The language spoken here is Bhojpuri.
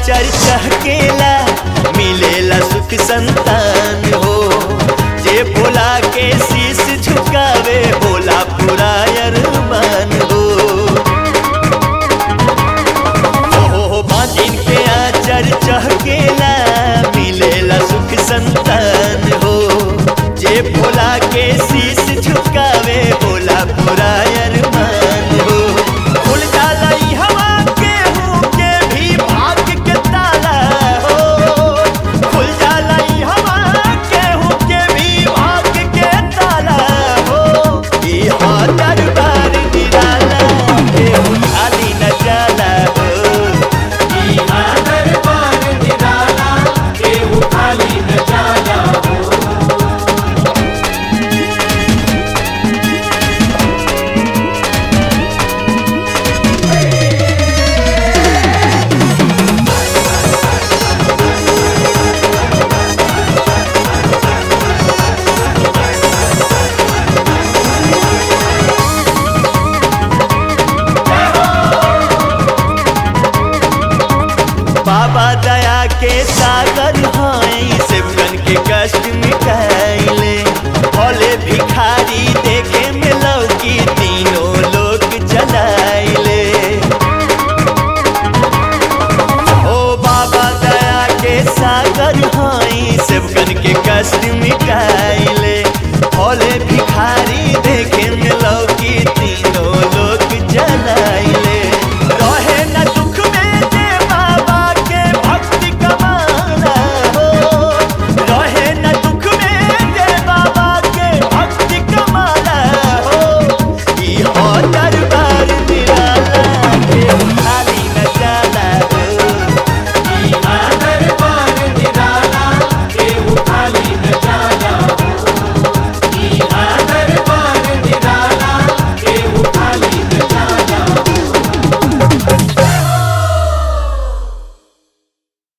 आचर चहकेला मिलेला सुख संतान हो जे भोला के शीश झुकावे भोला पूरा अरमान हो हो हो बाजिन के आचर चहकेला मिलेला सुख संतान हो जे भोला के शीश झुकावे भोला पूरा अरमान हो खुल जाला ई हवा के हूँ के भी भाग के ताला हो खुल जाला ई हवा के हूँ के भी भाग के ताला हो ई हा दरबार निराला के हूँ खाली न जाला हो दरबार निराला केहू खाली न जाला हो बाबा दया के सागर हाई सेवकन के कष्ट मिटाइले भोले भिखारी देखे में लौकी तीनों लोग चलाइले ओ बाबा दया के सागर हाई सेवकन के कष्ट मिटाइले भोले भिखारी देखे में लौकी